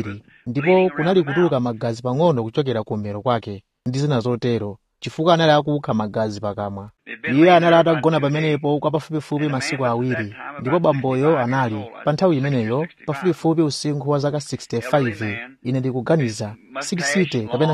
kwambiri ndipo kunali kutuluka magazi pang'ono kuchokera kummero kwake ndi zina zotero chifukwa anali akukha magazi pakamwa iye anali atagona pamenepo kwa pafupifupi masiku awiri ndipo bamboyo anali pa nthawi imeneyo pafupifupi usinkhu wa zaka 65 ine ndikuganiza 60 kapena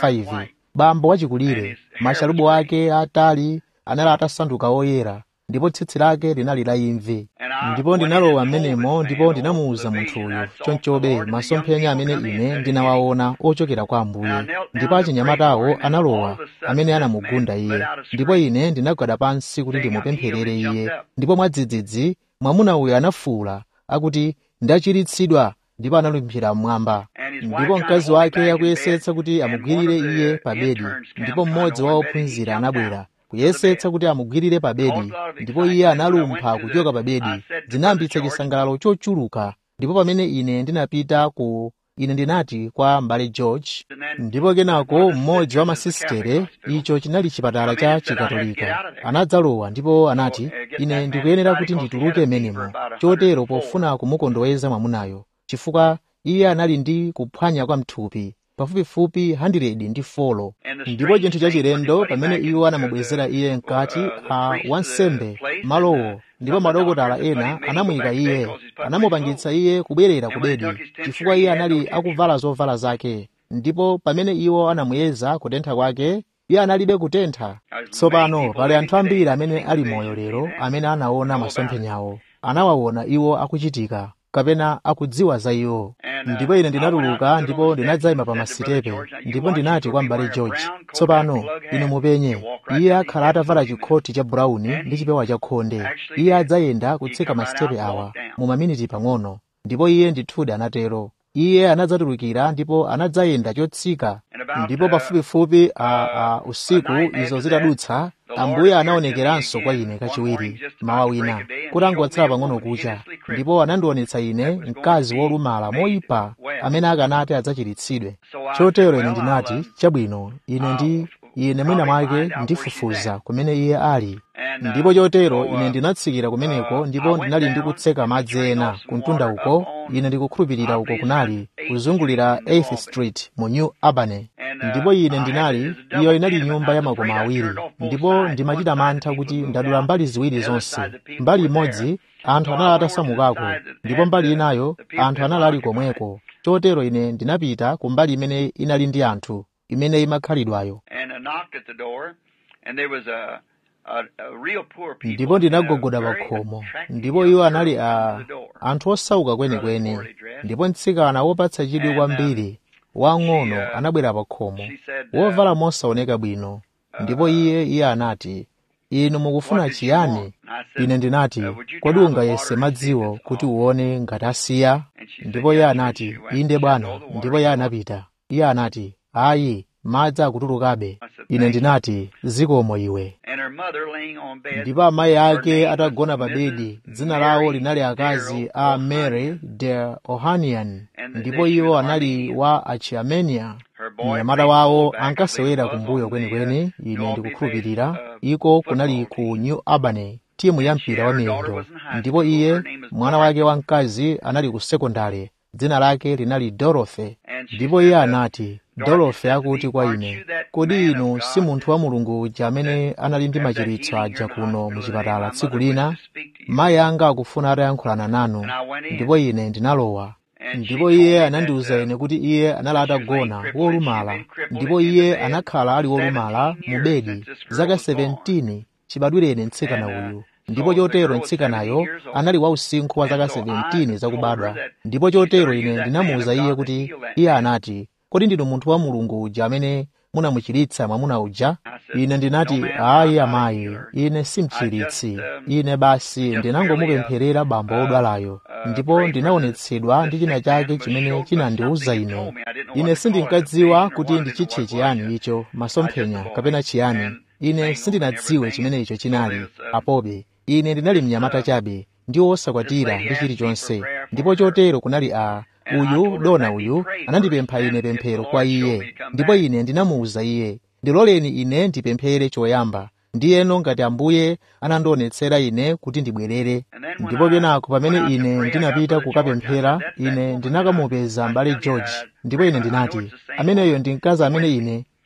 65 bambo wachikulire masharubu ake atali anali atasanduka oyera ndipo tsitsi lake linali la imvi ndipo ndinalowa m'menemo ndipo ndinamuwuza munthuyo chonchobe masomphenya amene ine ndinawaona ochokera kwa ambuye ndipo achinyamatawo analowa amene anamugunda iye ndipo ine ndinagwada pansi kuti ndimupempherere iye ndipo mwadzidzidzi mwamuna uyo anafuwula akuti ndachiritsidwa ndipo analumphira mmwamba ndipo mkazi wake akuyesetsa kuti amugwirire iye pa bedi ndipo mmodzi wa ophunzira anabwera kuyesetsa kuti amugwirire pa bedi ndipo iye analumpha kuchoka pa bedi zinayambitsa chisangalalo chochuluka ndipo pamene ine ndinapita ku ine ndinati kwa m'bale george ndipo kenako mmodzi wa masisitere icho chinali chipatala cha chikatolika anadzalowa ndipo anati ine ndikuyenera kuti ndituluke menemo chotero pofuna kumukondoweza mwamunayo chifukwa iye anali ndi kuphwanya kwa mthupi pafupifupi 100 ndi folo ndipo chinthu chachilendo pamene iwo anamubwezera iye mkati a wansembe malowo ndipo madokotala ena anamuyika iye anamupangitsa iye kubwerera ku bedi chifukwa iye anali akuvala zovala zake ndipo pamene iwo anamuyeza kutentha kwake iye analibe kutentha tsopano pali anthu ambiri amene ali moyo lero amene anaona masomphenyawo anawaona iwo akuchitika kapena akudziwa za iwo ndipo ine ndinatuluka ndipo ndinadzayima pa masitepe ndipo ndinati kwa m'bale george tsopano inu mupenye iye akhala atavala chikhoti cha brawuni ndi chipewa cha khonde iye adzayenda kutsika masitepe awa mu maminiti pang'ono ndipo iye ndithudi anatero iye anadzatulukira ndipo anadzayenda chotsika ndipo pafupifupi a, a usiku izo zitadutsa ambuye anaonekeranso kwa ine kachiwiri mawa wina kuti angotsala pang'ono kucha ndipo anandionetsa ine mkazi wolumala moyipa amene akanati adzachiritsidwe chotero ine ndinati chabwino ine ndi ine mwina mwake ndifufuza kumene iye ali ndipo chotero ine ndinatsikira kumeneko ndipo ndinali ndikutseka madzi ena kumtunda uko ine ndikukhulupirira uko kunali kuzungulira 8th street mu new albany ndipo ine ndinali iyo inali nyumba ya makoma awiri ndipo ndimachita mantha kuti ndadula mbali ziwiri zonse mbali imodzi anthu anali atasamukako ndipo mbali inayo anthu anali ali komweko chotero ine ndinapita ku mbali imene inali ndi anthu imene imakhalidwayo ndipo ndinagogoda pa khomo ndipo iwo anali a anthu osauka kwenikweni ndipo mtsikana wopatsa chidwi kwambiri wang'ono anabwera pa khomo wovala mosaoneka bwino ndipo iye iye anati inu mukufuna chiyani ine ndinati kodi ungayese madziwo kuti uone ngati asiya ndipo iye anati inde bwana ndipo iye anapita iye anati ayi madzi akutulukabe ine ndinati zikomo iwe ndipo amayi ake atagona pa bedi dzina lawo linali akazi a mary de ohanian ndipo iwo anali wa achiamenia mnyamata wawo ankasewera kumbuyo kwenikweni ine ndikukhulupirira iko kunali ku new albany timu ya mpira wa miyendo ndipo iye mwana wake wamkazi anali ku sekondari dzina lake linali dorothy ndipo iye anati dorothy akuti kwa ine kodi inu si munthu wa mulungu uja amene anali ndi machiritso aja kuno muchipatala tsiku lina mayi anga akufuna atayankhulana nanu ndipo ine ndinalowa ndipo iye anandiwuza ine kuti iye anali atagona wolumala ndipo iye anakhala ali wolumala mu bedi zaka 17 chibadwire ine mtsikana uyu ndipo chotero mtsikanayo anali wausinkhu wa zaka 17 zakubadwa ndipo chotero ine ndinamuwuza iye kuti iye anati kodi ndinu munthu wa mulungu uja amene munamuchiritsa mwamuna uja ine ndinati ayi amayi ine simchiritsi ine basi ndinangomupempherera bambo odwalayo ndipo ndinaonetsedwa ndi china chake chimene chinandiwuza ine ine sindinkadziwa kuti ndichitche chiyani icho masomphenya kapena chiyani ine sindinadziwe chimene icho chinali apobe ine ndinali mnyamata chabe ndi wosakwatira ndi chilichonse ndipo chotero kunali a uyu dona uyu anandipempha ine pemphero kwa iye ndipo ine ndinamuwuza iye ndiloleni ine ndipemphere choyamba ndiyeno ngati ambuye anandionetsera ine kuti ndibwerere ndipo kenako pamene ine ndinapita kukapemphera ine ndinakamupeza m'bale george ndipo ine ndinati ameneyo ndi mkazi amene ine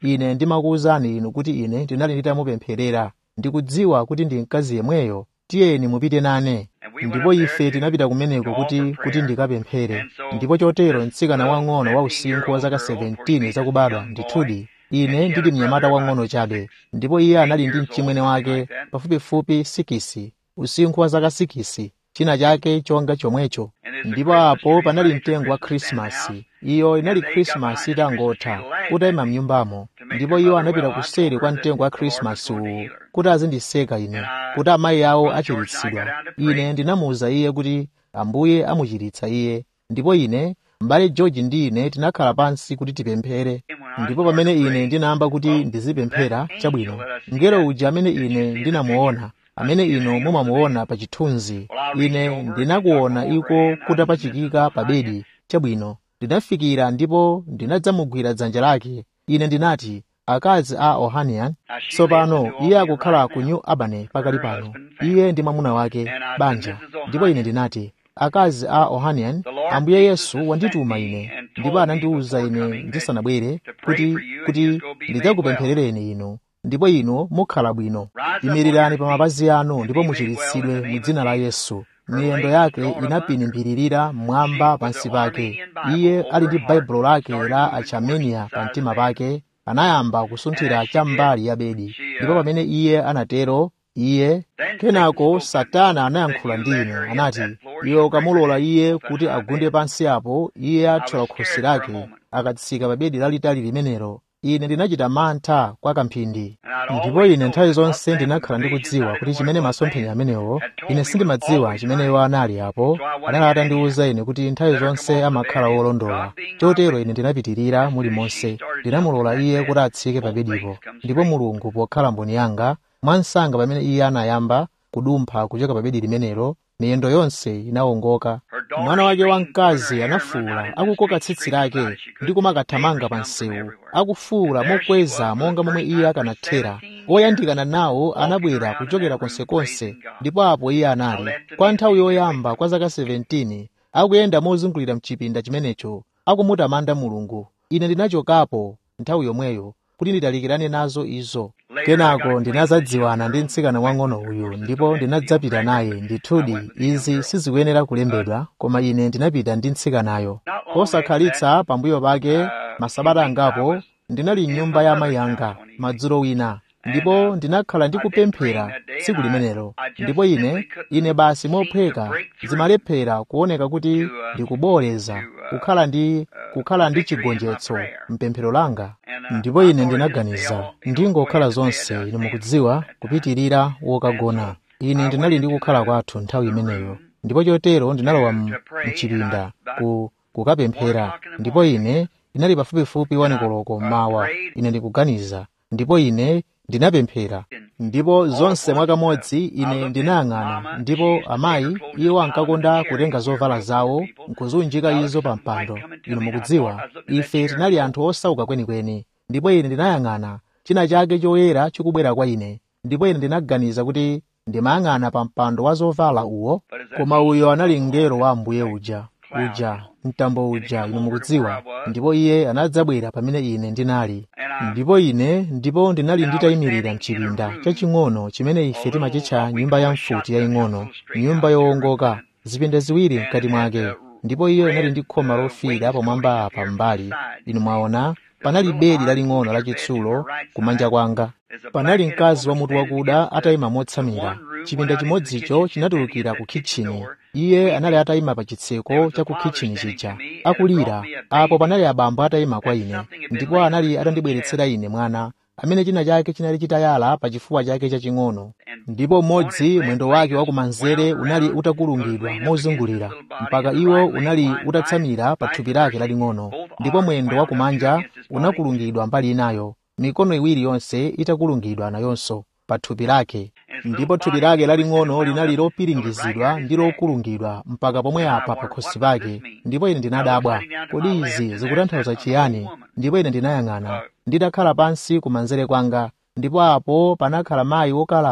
ine ndimakuwuzani inu kuti ine ndinali nditamupempherera ndikudziwa kuti ndi mkazi yemweyo tiyeni mupite nane ndipo ife tinapita kumeneko kuti kuti ndikapemphere ndipo chotero mtsikana wang'ono wa usinkhu wa zaka 17 zakubadwa ndithudi ine ndili mnyamata wang'ono chabe ndipo iye anali ndi mchimwene wake pafupifupi sikisi usinkhu wa zaka sikisi china chake chonga chomwecho ndipo apo panali mtengo wa khrisimasi iyo inali khrisimasi itangotha utayima mnyumbamo ndipo iwo anapita kuseri kwa mtengo wa khrisimasi uwu kuti azindiseka ine kuti amayi awo achiritsidwa ine ndinamuwuza iye kuti ambuye amuchiritsa iye ndipo ine m'bale george ndi ine tinakhala pansi kuti tipemphere ndipo pamene ine ndinayamba kuti ndizipemphera chabwino mngelo uja amene ine ndinamuona amene inu mumamuona pa chithunzi ine ndinakuona iko kutapachikika pa bedi chabwino ndinafikira ndipo ndinadzamugwira dzanja lake ine ndinati akazi a ohanian tsopano iye akukhala ku new albany pakali pano iye ndi mwamuna wake banja ndipo ine ndinati akazi a ohanian ambuye yesu wandituma ine ndipo anandiwuza ine ndisanabwere kuti kuti ndidzakupempherereni inu ndipo inu mukhala bwino imirirani pa mapazi anu ndipo muchiritsidwe mu dzina la yesu miyendo yake inapinimbiririra mmwamba pansi pake iye ali ndi baibulo lake la achamenia pa mtima pake anayamba kusunthira cham'mbali ya bedi ndipo pamene iye anatero iye kenako satana anayankhula ndi ine anati iwe ukamulola iye kuti agunde pansi apo iye athyola khosi lake akatsika pa bedi lalitali limenelo ine ndinachita mantha kwa kamphindi ndipo ine nthawi zonse ndinakhala ndikudziwa kuti chimene masomphenya amenewo ine sindimadziwa chimene iwo anali apo anali atandiwuza ine kuti nthawi zonse amakhala wolondola chotero ine ndinapitirira mulimonse ndinamulola iye kuti atsike pa bedipo ndipo mulungu pokhala mboni yanga mwansanga pamene iye anayamba kudumpha kuchoka pa bedi limenelo miyendo yonse inawongoka mwana wake wamkazi anafuwula akukoka tsitsi lake ndi kumakathamanga pa msewu akufuwula mokweza monga momwe iye akanathera oyandikana nawo anabwera kuchokera konsekonse ndipo apo iye anali kwa nthawi yoyamba kwa zaka 17 akuyenda mozungulira mchipinda chimenecho akumutamanda mulungu ine ndinachokapo nthawi yomweyo kuti nditalikirane nazo izo kenako ndinazadziwana ndi mtsikana wang'ono uyu ndipo ndinadzapita naye ndithudi izi sizikuyenera kulembedwa koma ine ndinapita ndi mtsikanayo posakhalitsa pambuyo pake masabata angapo ndinali m'nyumba ya amayi anga madzulo wina ndipo ndinakhala ndikupemphera tsiku limenelo ndipo ine ine basi mophweka zimalephera kuoneka kuti ndikuboleza kukhala ndi kukhala ndi chigonjetso mpemphero langa ndipo ine ndinaganiza ndingokhala zonse ine mukudziwa kupitirira wokagona ine ndinali ndi kukhala kwathu nthawi imeneyo ndipo chotero ndinalowa mchipinda ku kukapemphera ndipo ine inali pafupifupi wanikoloko mmawa ine ndikuganiza ndipo ine ndinapemphera ndipo zonse mwakamodzi ine ndinayang'ana ndipo amayi iwo ankakonda kutenga zovala zawo nkuzunjika izo pa mpando inu mukudziwa ife tinali anthu osauka kwenikweni ndipo ine ndinayang'ana china chake choyera chikubwera kwa ine ndipo ine ndinaganiza kuti ndimayang'ana pa mpando wa zovala uwo koma uyo anali mngelo wa ambuye uja uja mtambo uja inu mukudziwa ndipo iye anadzabwera pamene ine ndinali ndipo ine ndipo ndinali nditayimirira mchipinda chaching'ono chimene ife timachitcha nyumba ya mfuti yaying'ono nyumba yowongoka zipinda ziwiri mkati mwake ndipo iyo inali ndi khoma lofiira pamwamba apa mbali inu mwaona panali bedi laling'ono lachitsulo kumanja kwanga panali mkazi wa mutu wakuda atayima motsamira chipinda chimodzicho chinatulukira ku kitchini iye anali atayima pa chitseko cha ku kitchini chija akulira apo panali abambo atayima kwa ine ndipo anali atandibweretsera ine mwana amene china chake chinali chitayala pa chifuwa chake chaching'ono ndipo mmodzi mwendo wake wakumanzere unali utakulungidwa mozungulira mpaka iwo unali utatsamira pa thupi lake laling'ono ndipo mwendo wakumanja unakulungidwa mbali inayo mikono iwiri yonse itakulungidwa nayonso pa thupi lake ndipo thupi lake laling'ono linali lopiringizidwa ndi lokulungidwa mpaka pomwe apa pa khosi pake ndipo ine ndinadabwa kodi izi zikutanthauza chiyani ndipo ine ndinayang'ana ndidakhala pansi kumanzere kwanga ndipo apo panakhala mayi wokalamba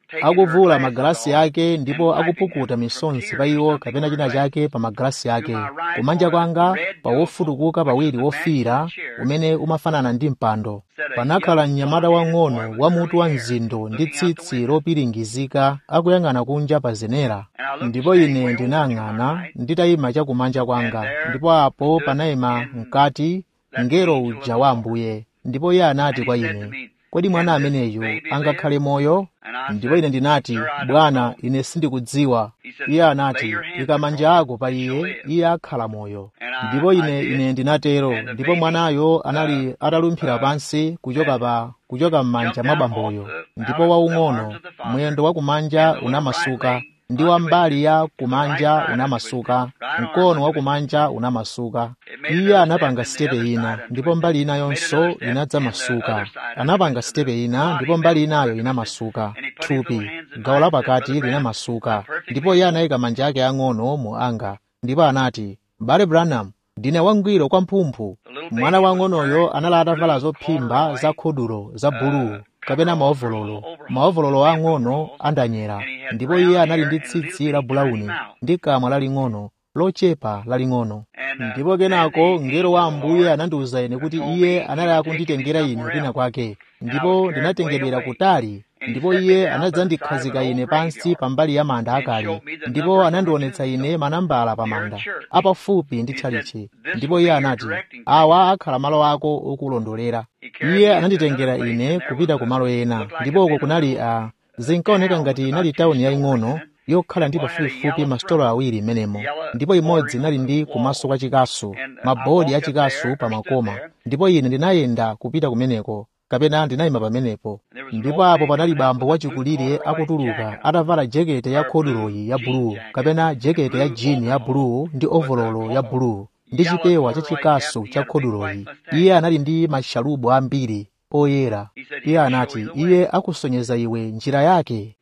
akuvula magalasi ake ndipo akupukuta misonsi pa iwo kapena china chake pa magalasi ake kumanja kwanga pa wofutukuka pawiri wofiira umene umafanana ndi mpando panakhala mnyamata wang'ono wa mutu wa mzindo ndi tsitsi lopiringizika akuyang'ana kunja pa zenera ndipo ine ndinayang'ana nditayima chakumanja kwanga ndipo apo panayima mkati mngelo uja wa ambuye ndipo iye anati kwa ine kodi mwana ameneyu angakhale moyo ndipo ine ndinati bwana ine sindikudziwa iye anati ika manja ako pa iye iye akhala moyo ndipo ine ine ndinatero ndipo mwanayo anali atalumphira pansi kuchoka pa kuchoka m'manja mwa bamboyo ndipo waung'ono mwendo wa kumanja unamasuka ndi wa mbali ya kumanja unamasuka mkono wa kumanja unamasuka iye anapanga sitepe ina ndipo mbali ina yonso inadzamasuka anapanga sitepe ina ndipo mbali inayo inamasuka thupi gawo lapakati linamasuka ndipo iye anayika manja ake ang'ono mu anga ndipo anati bale branham ndine wangwiro kwa mphumphu mwana wang'onoyo anali atavala zophimba za khudulo za buluu kapena maovololo maovololo ang'ono andanyera ndipo iye anali ndi tsitsi la bulawuni ndi kamwa laling'ono lochepa laling'ono ndipo kenako mngelo wa ambuye anandiwuza ine kuti iye anali akunditengera ine kwina kwake ndipo ndinatengedwera kutali ndipo iye anadzandikhazika ine pansi pambali ya manda akale ndipo anandionetsa ine manambala pa manda apafupi ndi tchalichi ndipo iye anati awa akhala malo ako okulondolera iye ananditengera ine kupita ku malo ena ndipo uko kunali a zinkaoneka ngati inali tawuni yaying'ono yokhala ndi pafupifupi masitolo awiri m'menemo ndipo imodzi inali ndi kumaso kwa chikasu mabodi a chikasu pa makoma ndipo ine ndinayenda kupita kumeneko kapena ndinayima pamenepo ndipo apo panali bambo wachikulire akutuluka atavala jekete ya khoduloyi ya buluu kapena jekete ya jini ya buluu ndi ovololo ya buluu ndi chipewa cha chikasu cha khoduloyi iye anali ndi mashalubu ambiri oyera iye anati iye akusonyeza iwe njira yake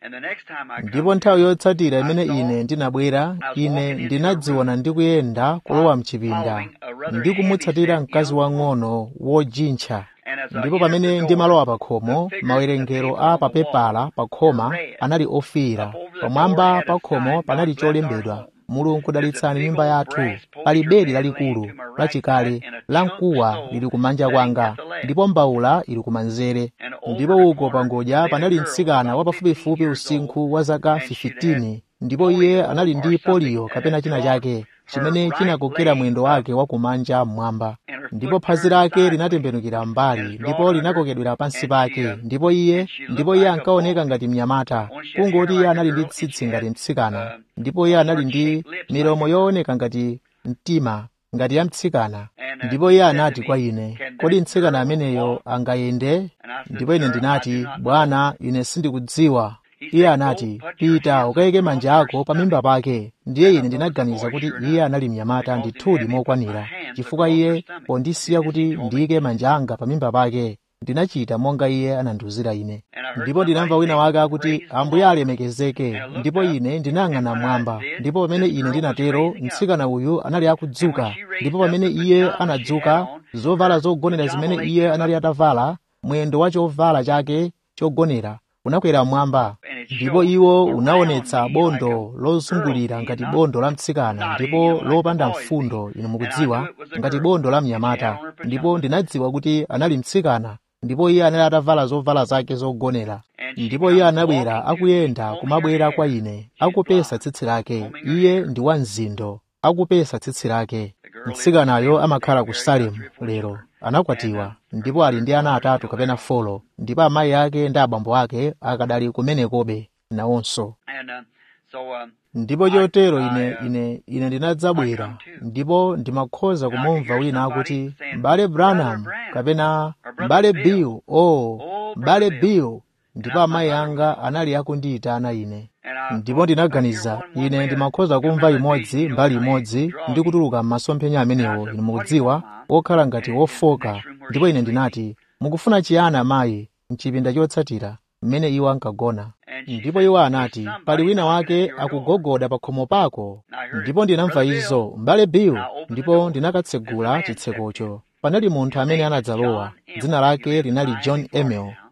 ndipo nthawi yotsatira imene ine ndinabwera ine ndinadziona ndikuyenda kulowa mchipinda ndi kumutsatira mkazi wang'ono wojintcha ndipo pamene ndimalowa pa khomo mawerengero a papepala pa khoma anali ofiira pamwamba pa khomo panali cholembedwa mulungu dalitsani nyumba yathu pali bedi lalikulu lachikale la mkuwa lili kumanja kwanga ndipo mbawula ili kumanzere ndipo uko pangodya panali mtsikana wa pafupifupi usinkhu wa zaka 15 ndipo iye anali ndi poliyo kapena china chake chimene chinakokera mwendo wake wa kumanja mmwamba ndipo phazi lake linatembenukira mbali ndipo linakokedwera pansi pake ndipo iye ndipo iye ankaoneka ngati mnyamata kungoti iye anali ndi tsitsi ngati mtsikana ndipo iye anali ndi milomo yooneka ngati mtima ngati ya mtsikana ndipo iye anati kwa ine kodi mtsikana ameneyo angayende ndipo ine ndinati bwana ine sindikudziwa iye anati pita ukayike manja ako pa mimba pake ndiye ine ndinaganiza kuti iye anali mnyamata ndithudi mokwanira chifukwa iye pondisiya kuti ndiyike manja anga pa mimba pake ndinachita monga iye anandiwuzira ine ndipo ndinamva wina wake akuti ambuye alemekezeke ndipo ine ndinayang'ana mwamba ndipo pamene ine ndinatero mtsikana uyu anali akudzuka ndipo pamene iye anadzuka zovala zogonera zimene iye anali atavala mwendo wa chovala chake chogonera unakwera mwamba ndipo iwo unaonetsa bondo lozungulira ngati bondo la mtsikana ndipo lopanda mfundo inu mukudziwa ngati bondo la mnyamata ndipo ndinadziwa kuti anali mtsikana ndipo iye anali atavala zovala zake zogonera ndipo iye anabwera akuyenda kumabwera kwa ine akupesa tsitsi lake iye ndi wa mzindo akupesa tsitsi lake mtsikanayo amakhala ku salemu lero anakwatiwa ndipo ali ndi ana atatu kapena folo ndipo amayi ake ndi abambo ake akadali kumenekobe nawonso ndipo chotero ine ine ine ndinadzabwera ndipo ndimakhoza kumumva wina akuti m'bale branham kapena m'bale bill o oh, m'bale bill ndipo amayi anga anali akundiyitana ine ndipo ndinaganiza ine ndimakhoza kumva imodzi mbali imodzi ndi kutuluka m'masomphenya amenewo inu mukudziwa okhala ngati wofoka ndipo ine ndinati mukufuna chiyani amayi mchipinda chotsatira mmene iwo ankagona ndipo iwo anati pali wina wake akugogoda pa khomo pako ndipo ndinamva izo m'bale bill ndipo ndinakatsegula chitsekocho panali munthu amene anadzalowa dzina lake linali john emil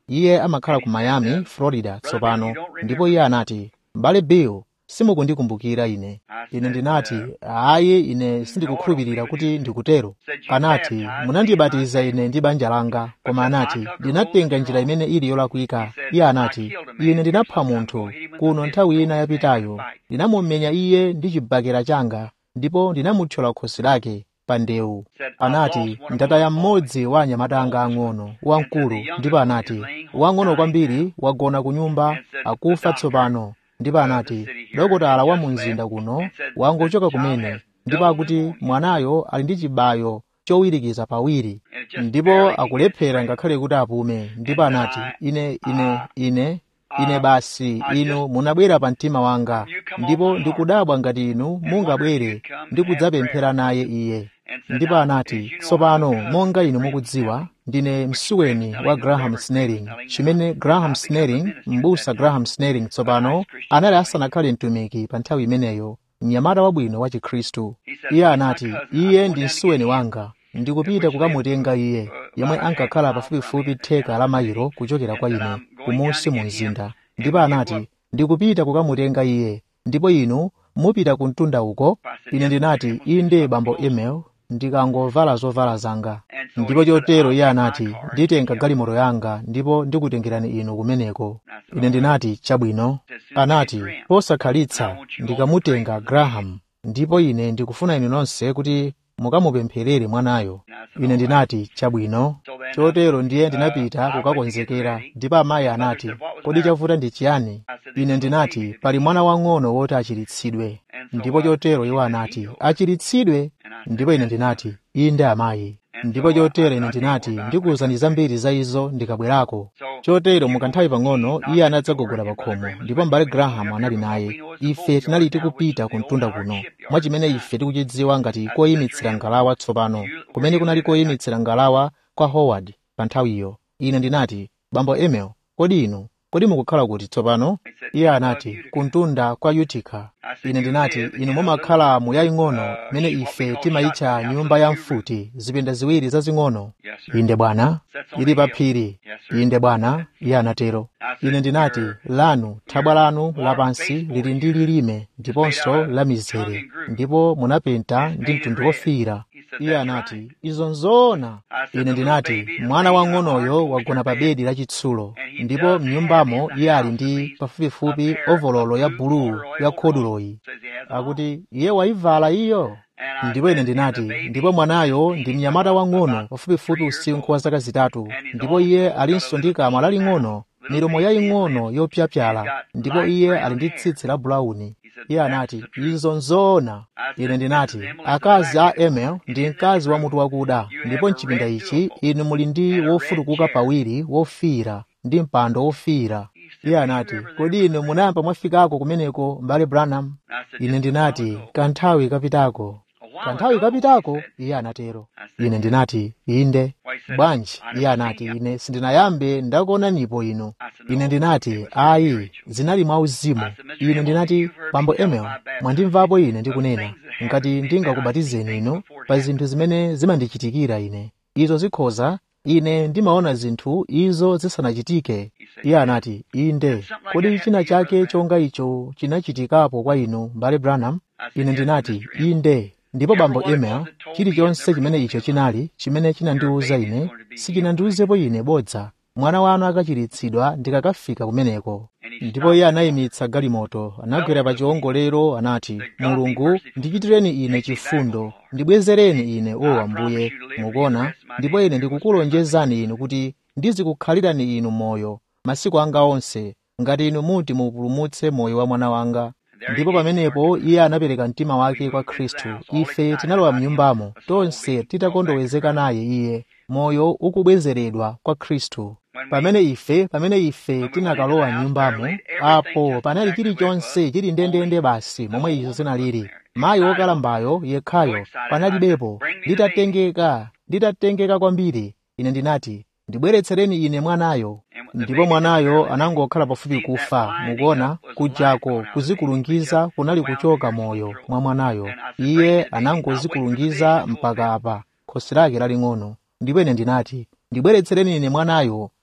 iye amakhala ku miami florida tsopano ndipo iye anati m'bale bill simukundikumbukira ine ine ndinati ayi ine sindikukhulupirira kuti ndikutero anati munandibatiza ine ndi banja langa koma anati ndinatenga njira imene ili yolakwika iye anati ine ndinapha munthu kuno nthawi ina yapitayo ndinamumenya iye ndi chibakera changa ndipo ndinamuthyola khosi lake pa ndewu anati ndataya mmodzi wa anyamata anga ang'ono wamkulu ndipo anati wang'ono kwambiri wagona ku nyumba akufa tsopano ndipo anati dokotala wa mu mzinda kuno wangochoka kumene ndipo akuti mwanayo ali ndi chibayo chowirikiza pawiri ndipo akulephera ngakhale kuti apume ndipo anati ine ine ine ine basi inu munabwera pa mtima wanga ndipo ndikudabwa ngati inu mungabwere ndi kudzapemphera naye iye ndipo anati tsopano monga inu mukudziwa ndine msuweni wa graham snelling chimene graham snelling m'busa graham snelling tsopano anali asanakhale mtumiki pa nthawi imeneyo mnyamata wabwino wa chikhristu iye anati iye ndi msuweni wanga ndikupita kukamutenga iye yomwe ankakhala pafupifupi theka la mayiro kuchokera kwa ine kumunsi mu mzinda ndipo anati ndikupita kukamutenga iye ndipo inu mupita ku mtunda uko ine ndinati inde bambo email ndikangovala zovala zanga ndipo chotero iye anati nditenga galimoto yanga ndipo ndikutengerani inu kumeneko ine ndinati chabwino anati posakhalitsa ndikamutenga graham ndipo ine ndikufuna inu nonse kuti mukamupempherere mwanayo ine ndinati chabwino chotero ndiye ndinapita kukakonzekera ndipo amayi anati kodi chavuta ndi chiyani ine ndinati pali mwana wang'ono woti achiritsidwe ndipo chotero iwo anati achiritsidwe ndipo ine ndinati inde amayi ndipo chotero ine ndinati ndikuwuzani zambiri za izo ndikabwerako chotero mukanthawi pang'ono iye anadzagogora pa khomo ndipo m'bale graham anali naye ife tinali tikupita ku mtunda kuno mwa chimene ife tikuchidziwa ngati koyimitsira ngalawa tsopano kumene kunali koyimitsira ngalawa kwa howard pa nthawiyo ine ndinati bambo emel kodi inu kodi mukukhala kuti tsopano iye anati kumtunda kwa utica ine ndinati inu mumakhala mu yaying'ono imene ife timayitcha nyumba ya mfuti zipinda ziwiri zazing'ono inde bwana ili pa phiri inde bwana iye anatero ine ndinati lanu thabwa lanu lapansi lili ndi lilime ndiponso la mizere ndipo munapenta ndi mtundu wofiira iye anati izo nzoona ine ndinati mwana wang'onoyo wagona pa bedi lachitsulo ndipo mnyumbamo iye ali ndi pafupifupi ovololo ya buluu ya khoduloyi akuti iye wayivala iyo ndipo ine ndinati ndipo mwanayo ndi mnyamata wang'ono pafupifupi usinkhu wa zaka zitatu ndipo iye alinso ndi kamwa laling'ono milomo yaying'ono yopyapyala ndipo iye ali ndi tsitsi la bulawuni iye anati izo nzoona ine ndinati akazi a emel ndi mkazi wa mutu wakuda ndipo mchipinda ichi inu muli ndi wofutukuka pawiri wofiira ndi mpando wofiira iye anati kodi inu munayamba mwafikako kumeneko mbale branham ine ndinati kanthawi kapitako kanthawi kapitako iye anatero ine ndinati inde bwanji iye anati ine sindinayambe ndakuonanipo inu ine ndinati ayi zinali mwauzimu ine ndinati bambo emel mwandimvapo ine ndikunena ngati ndingakubatizeni inu pa zinthu zimene zimandichitikira ine izo zikhoza ine ndimaona zinthu izo zisanachitike iye anati inde kodi china chake chonga icho chinachitikapo kwa inu mbale branham ine ndinati inde ndipo bambo emel chilichonse chimene icho chinali chimene chinandiwuza ine sichinandiwuzepo ine bodza mwana wanu akachiritsidwa ndikakafika kumeneko ndipo iye anayimitsa galimoto anagwera pa chiwongolero anati mulungu ndichitireni ine chifundo ndibwezereni ine o ambuye mukuona ndipo ine ndikukulonjezani inu kuti ndizikukhalirani inu moyo masiku anga onse ngati inu muti mupulumutse moyo wa mwana wanga ndipo pamenepo iye anapereka mtima wake kwa khristu ife tinalowa mnyumbamo tonse titakondowezeka naye iye moyo ukubwezeredwa kwa khristu pamene ife pamene ife tinakalowa mnyumbamo apo panali chilichonse chili ndendende basi momwe izo zinalili mayi wokalambayo yekhayo panalibepo litatengeka litatengeka kwambiri ine ndinati ndibweretsereni ine mwanayo ndipo mwanayo anangokhala pafupi kufa mukuona kujako kuzikulungiza kunali kuchoka moyo mwa mwanayo iye anangozikulungiza mpaka apa khosi lake laling'ono ndipo ine ndinati ndibweretsereni ine mwanayo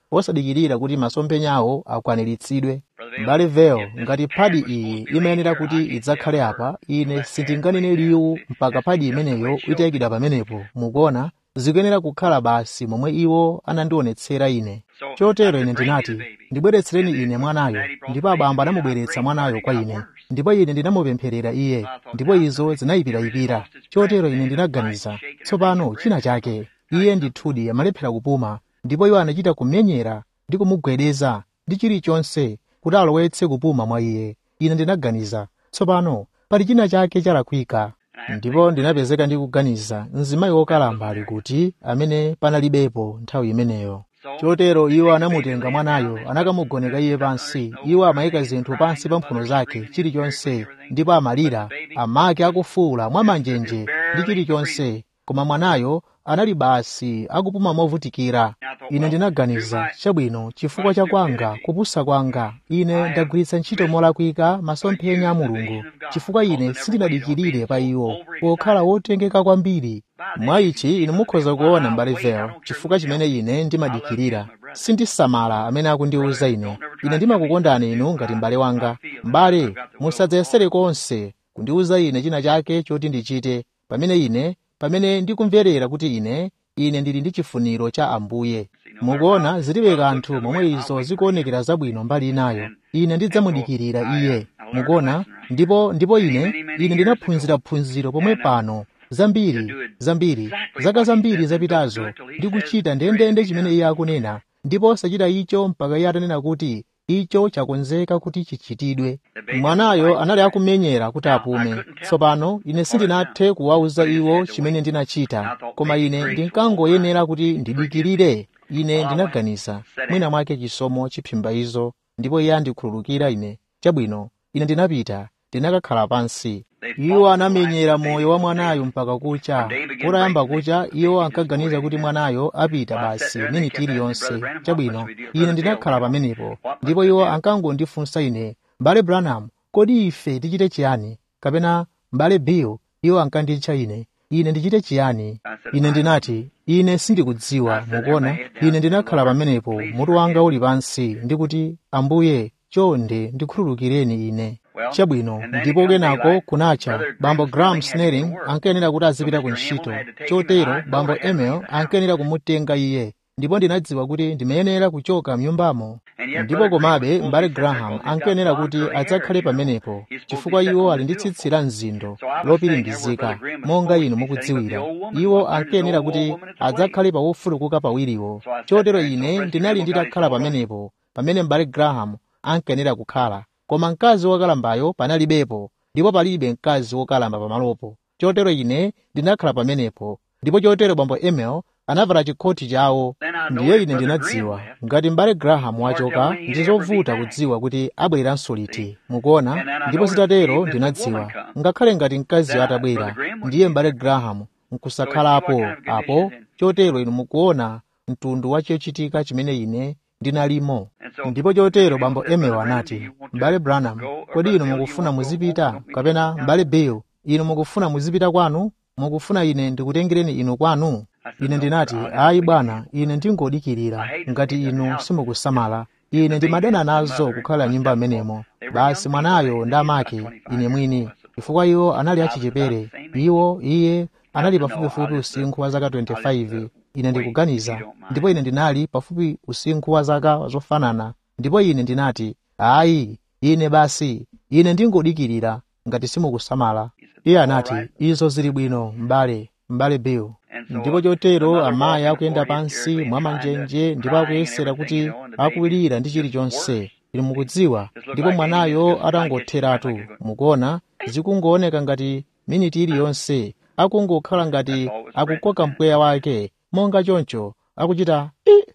osadikirira kuti masomphenyawo akwaniritsidwe mbale veo ngati phadi iyi imayenera kuti idzakhale apa ine sindinganene liwu mpaka phadi imeneyo itayikidwa pamenepo mukuona zikuyenera kukhala basi momwe iwo anandionetsera ine chotero ine ndinati ndibweretsereni ine mwanayo ndipo abambo anamubweretsa mwanayo kwa ine ndipo ine ndinamupempherera iye ndipo izo zinayipirayipira chotero ine ndinaganiza tsopano china chake iye ndithudi amalephera kupuma ndipo iwo anachita kumenyera ndi kumugwedeza ndi chilichonse kuti alowetse kupuma mwa iye ine ndinaganiza tsopano pali china chake chalakwika ndipo ndinapezeka ndi kuganiza mzimayi wokalamba ali kuti amene panalibepo nthawi imeneyo chotero iwo anamutenga mwanayo anakamugoneka iye pansi iwo amayika zinthu pansi pa mphuno zake chilichonse ndipo amalira amake akufuwula mwamanjenje ndi chilichonse koma mwanayo anali basi akupuma movutikira ine ndinaganiza chabwino chifukwa cha kwanga kupusa kwanga ine ndagwiritsa ntchito molakwika masomphenya a mulungu chifukwa ine sindinadikirire pa iwo pokhala wotengeka kwambiri mwa ichi inu mukhoza kuona mbale veo chifukwa chimene ine ndimadikirira sindisamala amene akundiwuza ine ine ndimakukondani inu ngati m'bale wanga m'bale musadzayesere konse kundiwuza ine china chake choti ndichite pamene ine pamene ndikumverera kuti ine ine ndili ndi chifuniro cha ambuye mukuona zilibe kanthu momwe izo zikuonekera zabwino mbali inayo ine ndidzamudikirira iye mukuona ndipo ndipo ine ine ndinaphunzira phunziro pomwe pano zambiri zambiri zaka zambiri zapitazo ndikuchita ndendende chimene iye akunena ndipo osachita icho mpaka iye atanena kuti icho chakonzeka kuti chichitidwe mwanayo anali akumenyera kuti apume tsopano ine sindinathe kuwawuza iwo chimene ndinachita koma ine ndinkangoyenera kuti ndidikirire ine ndinaganiza mwina mwake chisomo chiphimba izo ndipo iye andikhululukira ine chabwino ine ndinapita ndinakakhala pansi iwo anamenyera moyo wa mwanayo mpaka kucha kutayamba kucha iwo ankaganiza kuti mwanayo apita basi miniti iliyonse chabwino ine ndinakhala pamenepo ndipo iwo ankangondifunsa ine mbale branham kodi ife tichite chiyani kapena mbale bill iwo ankanditcha ine ine ndichite chiyani ine ndinati ine sindikudziwa mukuona ine ndinakhala pamenepo mutu wanga uli pansi ndikuti ambuye chonde ndikhululukireni ine chabwino ndipo kenako kunacha bambo graham snelling ankayenera kuti azipita ku ntchito chotero bambo emil ankayenera kumutenga iye ndipo ndinadziwa kuti ndimayenera kuchoka mnyumbamo ndipo komabe m'bale graham ankayenera kuti adzakhale pamenepo chifukwa iwo ali ndi tsitsi la mzindo lopiringizika monga inu mukudziwira iwo ankayenera kuti adzakhale pawofulukuka pawiriwo chotero ine ndinali nditakhala pamenepo pamene m'bale graham ankayenera kukhala koma mkazi wokalambayo panalibepo ndipo palibe mkazi wokalamba pamalopo chotero ine ndinakhala pamenepo ndipo chotero bambo emil anavala chikhoti chawo ndiye ine ndinadziwa ngati m'bale graham wachoka ndi zovuta kudziwa kuti abwereranso liti mukuona ndipo zitatero ndinadziwa ngakhale ngati mkazi atabwera ndiye m'bale graham nkusakhalapo apo chotero inu mukuona mtundu wa chochitika chimene ine ndinalimo ndipo chotero bambo emil anati m'bale branham kodi inu mukufuna muzipita kapena m'bale bill inu mukufuna muzipita kwanu mukufuna ine ndikutengereni inu kwanu ine ndinati ayi bwana ine ndingodikirira ngati inu simukusamala ine ndimadana nazo kukhala nyumba amenemo basi mwanayo ndi amake ine mwini chifukwa iwo anali achichepere iwo iye anali pafupifupi usinkhu wa zaka 25 ine ndikuganiza ndipo ine ndinali pafupi usinkhu wa zaka zofanana ndipo ine ndinati ayi ine basi ine ndingodikirira ngati simukusamala iye anati izo zili bwino m'bale m'bale bill ndipo chotero amayi akuyenda pansi mwamanjenje ndipo akuyesera kuti akuwirira ndi chilichonse inu mukudziwa ndipo mwanayo atangotheratu mukuona zikungooneka ngati miniti iliyonse akungokhala ngati akukoka mpweya wake monga choncho akuchita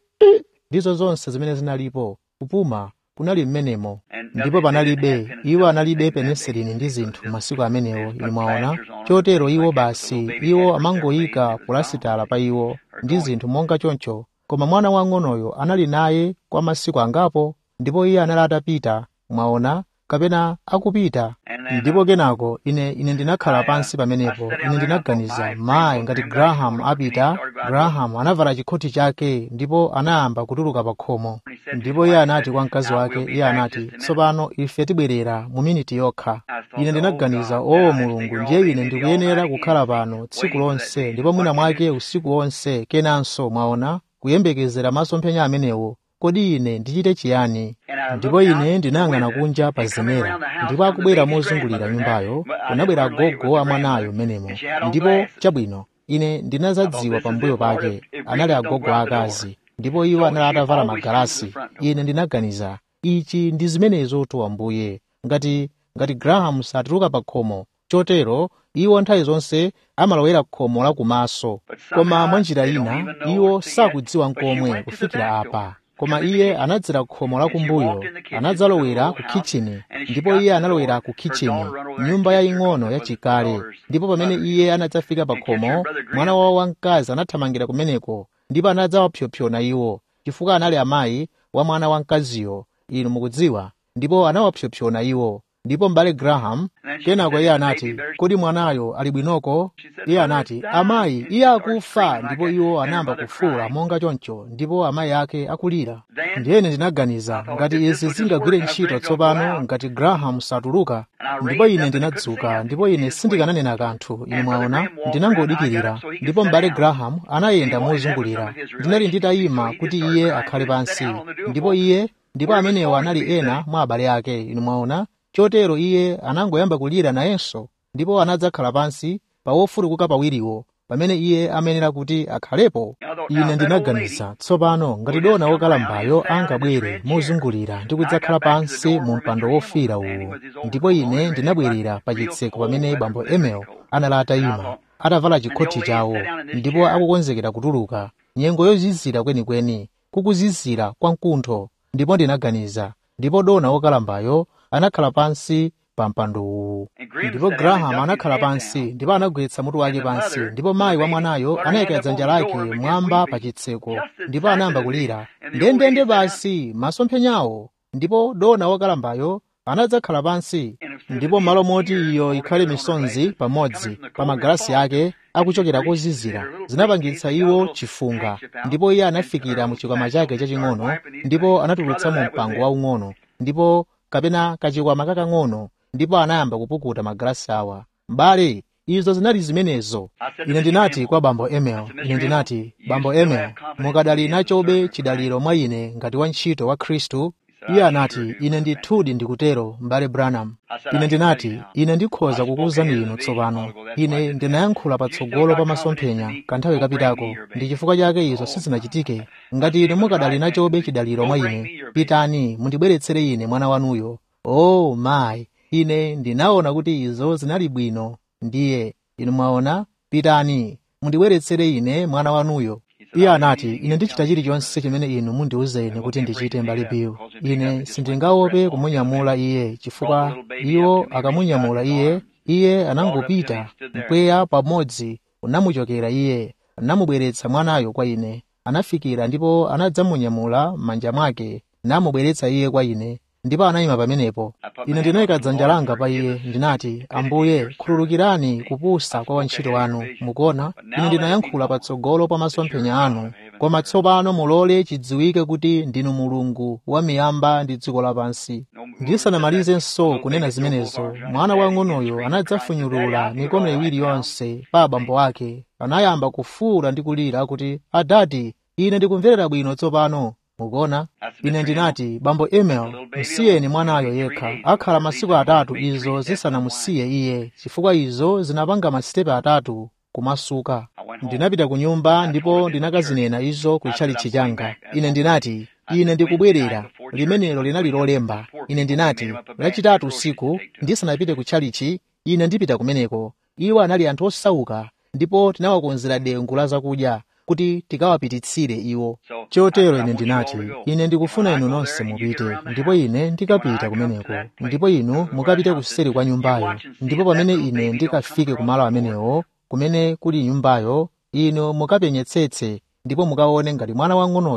ndizo zonse zimene zinalipo kupuma kunali mmenemo ndipo panalibe iwo analibe penesilini ndi zinthu masiku amenewo inu mwaona chotero iwo basi iwo amangoyika pulasitala pa iwo ndi zinthu monga choncho koma mwana wang'onoyo anali naye kwa masiku angapo ndipo iye anali atapita mwaona kapena akupita ndipo kenako ine ine ndinakhala pansi pamenepo ine ndinaganiza mayi ngati graham apita graham anavala chikhoti chake ndipo anayamba kutuluka pa khomo ndipo iye anati kwa mkazi wake iye anati tsopano ife tibwerera mu miniti yokha ine ndinaganiza o mulungu ndiye ine ndikuyenera kukhala pano tsiku lonse ndipo mwina mwake usiku wonse kenanso mwaona kuyembekezera masomphenya amenewo kodi ine ndichite chiyani ndipo ine ndinayang'ana kunja pa zenera ndipo akubwera mozungulira nyumbayo kunabwera agogo a mwanayo m'menemo ndipo chabwino ine ndinazadziwa pambuyo pake anali agogo aakazi ndipo iwo anali atavala magalasi ine ndinaganiza ichi ndi zimenezo tu ambuye ngati ngati graham satuluka pa khomo chotero iwo nthawi zonse amalowera khomo la kumaso koma mwa njira ina iwo sakudziwa nkomwe kufikira apa koma iye anadzera khomo la kumbuyo anadzalowera ku kitchini ndipo iye analowera ku kitchini nyumba yaying'ono yachikale ndipo pamene iye anadzafika pa khomo mwana wawo wamkazi anathamangira kumeneko ndipo anadzawapsompsona iwo chifukwa anali amayi wa mwana wamkaziyo inu mukudziwa ndipo anawapsompsona iwo ndipo m'bale graham kenako iye anati kodi mwanayo ali bwinoko iye anati amayi iye akufa ndipo iwo anayamba kufuwula monga choncho ndipo amayi ake akulira ndiyene ndinaganiza ngati izi zingagwire ntchito tsopano ngati graham satuluka ndipo ine ndinadzuka ndipo ine sindikananena kanthu ine mwaona ndinangodikirira ndipo m'bale graham anayenda mozungulira ndinali nditayima kuti iye akhale pansi ndipo iye ndipo amenewo anali ena mwa abale ake inu mwaona chotero iye anangoyamba kulira nayenso ndipo anadzakhala pansi pa wofulukuka pawiriwo pamene iye amenera kuti akhalepo ine ndinaganiza tsopano ngati dona wokalambayo angabwere mozungulira ndi kudzakhala pansi mu mpando wofira uwu ndipo ine ndinabwerera pa chitseko pamene bambo emel anali atayima atavala chikhoti chawo ndipo akukonzekera kutuluka nyengo yozizira kwenikweni kukuzizira kwa mkuntho ndipo ndinaganiza ndipo dona wokalambayo anakhala pansi pa mpando uwu ndipo graham anakhala pansi ndipo anagwetsa mutu wake pansi ndipo mayi wa mwanayo anayika dzanja lake mwamba pa chitseko ndipo anayamba kulira ndendende basi masomphenyawo ndipo dona wokalambayo anadzakhala pansi ndipo malo moti iyo ikhale misonzi pamodzi pa magalasi ake akuchokera kozizira zinapangitsa iwo chifunga ndipo iye anafikira mu chikwama chake chaching'ono ndipo anatulutsa mu mpango waung'ono ndipo kapena kachikwama kakang'ono ndipo anayamba kupukuta magalasi awa m'bale izo zinali zimenezo ine ndinati kwa bambo emel ine ndinati bambo emel mukadali nachobe chidaliro mwa ine ngati wantchito wa khristu iye anati ine ndithudi ndikutero m'bale branham ine ndinati ine ndikhoza kukuwuzani inu tsopano ine ndinayankhula patsogolo pa masomphenya kanthawi kapitako ndi chifukwa chake izo sizinachitike ngati inu mukadali nachobe chidaliro mwa ine pitani mundibweretsere ine mwana wanuyo o oh, mayi ine ndinaona kuti izo zinali bwino ndiye inu mwaona pitani mundibweretsere ine mwana wanuyo iye anati ine ndichita chilichonse chimene inu mundiwuze ine kuti ndichite mbali biyu ine sindingaope kumunyamula iye chifukwa iwo akamunyamula iye iye anangopita mpweya pamodzi unamuchokera iye anamubweretsa mwanayo kwa ine anafikira ndipo anadzamunyamula m'manja mwake namubweretsa iye kwa ine ndipo anayima pamenepo ine ndinayika dzanja langa pa iye ndinati ambuye khululukirani kupusa kwa wantchito wanu mukuona ine ndinayankhula patsogolo pa masomphenya anu koma tsopano mulole chidziwike kuti ndinu mulungu wa miyamba ndi dziko lapansi ndisanamalizenso kunena zimenezo mwana wang'onoyo anadzafunyulula mikono iwiri yonse pa abambo ake anayamba kufuwula ndi kulira kuti adati ine ndikumverera bwino tsopano mukuona ine ndinati bambo emel msiyeni mwanayo yekha akhala masiku atatu izo zisanamusiye iye chifukwa izo zinapanga masitepe atatu kumasuka ndinapita ku nyumba ndipo ndinakazinena izo ku chalichi changa ine ndinati ine ndikubwerera limenelo linali lolemba ine ndinati lachitatu usiku ndisanapite ku chalichi ine ndipita kumeneko iwo anali anthu osauka ndipo tinawakonzera dengu la zakudya kuti tikawapititsire iwo chotero ine ndinati ine ndikufuna inu nonse mupite ndipo ine ndikapita kumeneko ndipo inu mukapite kuseri kwa nyumbayo ndipo pamene ine ndikafike kumalo amenewo kumene kuli nyumbayo inu mukapenyetsetse ndipo mukaone ngati mwana wang'onoyo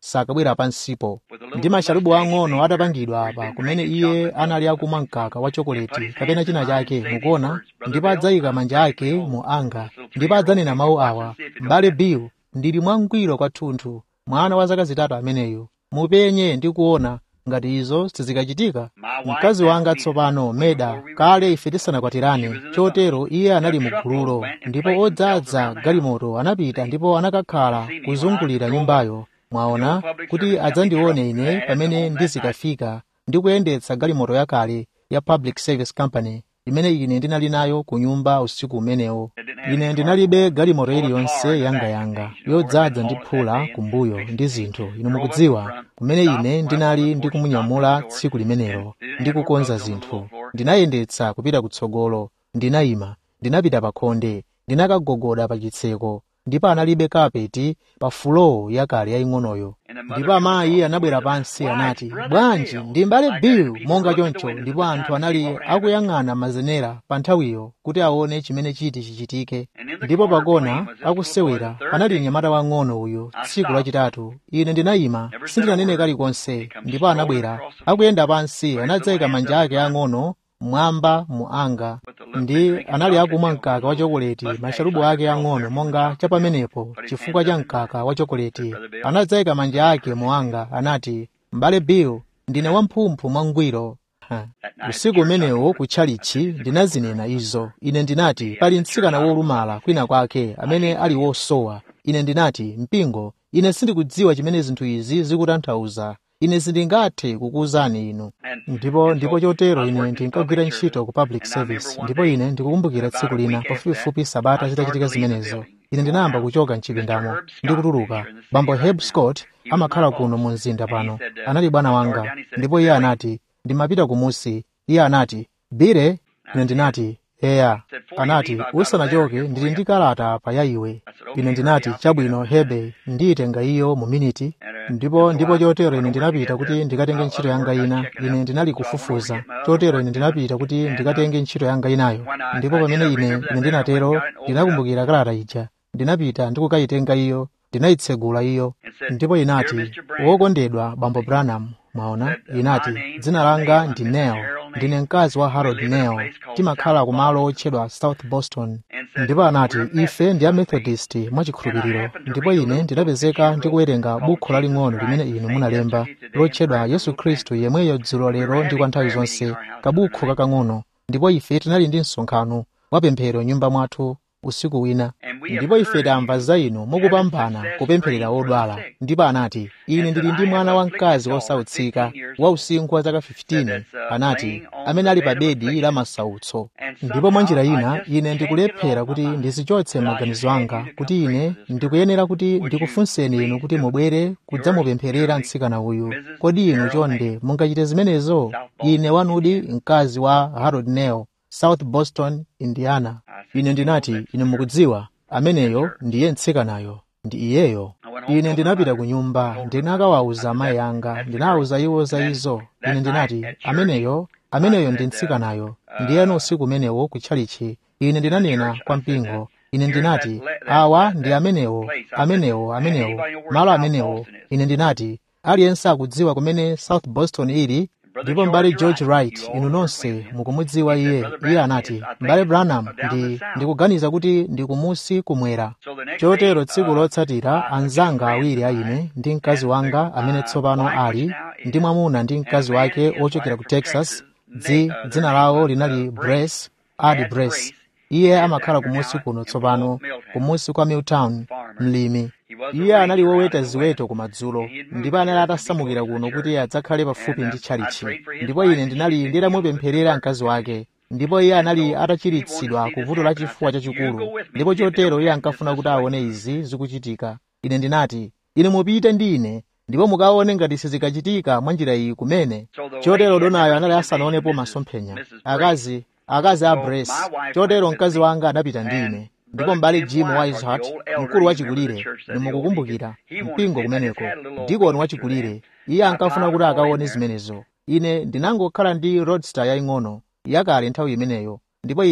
sakabwera pansipo ndi masharubu ang'ono atapangidwa apa kumene iye anali akumwa mkaka wa chokoleti kapena china chake mukuona ndipo adzayika manja ake mu anga ndipo adzanena mawu awa m'bale bill ndili mwangwiro kwathunthu mwana wa zaka zitatu ameneyo mupenye ndi kuona ngati izo sizikachitika mkazi wanga tsopano meda kale ife tisanakwatirane chotero iye anali mu gululo ndipo odzaza galimoto anapita ndipo anakakhala kuzungulira nyumbayo mwaona kuti adzandione ine pamene ndizikafika ndi kuyendetsa galimoto yakale ya public service company imene ine ndinali nayo ku nyumba usiku umenewo ine ndinalibe galimoto iliyonse yangayanga yodzaza ndi phula kumbuyo ndi zinthu inu mukudziwa kumene ine ndinali ndikumunyamula tsiku limenelo ndi kukonza zinthu ndinayendetsa kupita kutsogolo ndinayima ndinapita pa khonde ndinakagogoda pa chitseko ndipo analibe kapeti pa fulowo yakale yaying'onoyo ndipo amayi anabwera pansi anati bwanji ndi mbale bill monga choncho ndipo anthu anali akuyang'ana mazenera pa nthawiyo kuti aone chimene chiti chichitike ndipo pakona akusewera panali mnyamata wang'ono uyu tsiku lachitatu ine ndinayima sindinanene kalikonse ndipo anabwera akuyenda pansi anadzayika manja ake ang'ono mwamba mu anga ndi anali akumwa mkaka wa chokoleti masharubu ake ang'ono monga cha pamenepo chifukwa cha mkaka wa chokoleti anadzayika manja ake mu anga anati m'bale bill ndine wamphumphu mwangwiro usiku umenewo kutchalichi ndinazinena izo ine ndinati pali mtsikana wolumala kwina kwake amene ali wosowa ine ndinati mpingo ine sindikudziwa chimene zinthu izi zikutanthauza ine sindingathe kukuwuzani inu ndipo ndipo chotero ine ndinkagwira ntchito ku public service ndipo ine ndikukumbukira tsiku lina pafupifupi sabata zitachitika zimenezo ine ndinayamba kuchoka mchipindamo ndi kutuluka bambo herb scott amakhala kuno mu mzinda pano anali bwana wanga ndipo iye anati ndimapita kumusi iye anati bire ine ndinati eya anati usanachoke ndili ndi kalata apa ya iwe ine ndinati chabwino hebe ndiyitenga iyo mu miniti ndipo ndipo chotero ine ndinapita kuti ndikatenge ntchito yanga ina ine ndinali kufufuza chotero ine ndinapita kuti ndikatenge ntchito yanga inayo ndipo pamene ine ine ndinatero ndinakumbukira kalata ija ndinapita ndikukayitenga iyo ndinayitsegula iyo ndipo inati wokondedwa bambo branham mwaona inati dzina langa ndi nel ndine mkazi wa harold nel timakhala kumalo otchedwa south boston ndipo anati ife ndi amethodist mwachikhulupiriro ndipo ine ndinapezeka ndikuwerenga bukhu laling'ono limene inu munalemba lotchedwa yesu khristu yemweyo dzulo lero ndi kwa nthawi zonse kabukhu kakang'ono ndipo ife tinali ndi msonkhano wapemphero nyumba mwathu usiku wina ndipo ife tamva za inu mukupambana kupempherera odwala ndipo anati ine ndili ndi mwana wamkazi wosautsika wa usinkhu wa zaka 15 anati amene ali pa bedi la masautso ndipo mwa njira ina ine ndikulephera kuti ndizichotse maganizo anga kuti ine ndikuyenera kuti ndikufunseni inu kuti mubwere kudzamupempherera mtsikana uyu kodi inu chonde mungachite zimenezo ine wanudi mkazi wa harold nel south boston indiana ine ndinati ine mukudziwa ameneyo ndiye mtsikanayo ndi iyeyo ine ndinapita ku nyumba ndinakawawuza amayi anga ndinawuza iwo za izo ine ndinati ameneyo ameneyo ndi mtsikanayo ndiyeno usiku umenewo kutchalichi ine ndinanena kwa mpingo ine ndinati awa ndi amenewo amenewo amenewo malo amenewo ine ndinati aliyense akudziwa kumene south boston ili ndipo m'bale george wright inu nonse mukumudziwa iye iye anati m'bale branham ndi ndikuganiza kuti ndikumusi kumwera chotero tsiku lotsatira anzanga awiri a ine ndi mkazi wanga amene tsopano ali ndi mwamuna ndi mkazi wake ochokera ku texas dzi dzina lawo linali brace adi brace iye amakhala kumusi kuno tsopano kumusi kwa milltown mlimi iye anali woweta ziweto kumadzulo ndipo anali atasamukira kuno kuti adzakhale pafupi ndi tchalichi ndipo ine ndinali nditamupempherera mkazi wake ndipo iye anali atachiritsidwa ku vuto la chifuwa chachikulu ndipo chotero iye ankafuna kuti aone izi zikuchitika ine ndinati ine mupite ndi ine ndipo mukaone ngati sizikachitika mwa njira iyi kumene chotero donayo anali asanaonepo masomphenya akazi akazi a brace chotero mkazi wanga anapita ndi ine ndipo m'bale jim wishart mkulu wachikulire nimukukumbukira mpingo kumeneko dikoni wachikulire iye ankafuna kuti akaone zimenezo ine ndinangokhala ndi roadster yaying'ono yakale nthawi imeneyo ndipo ine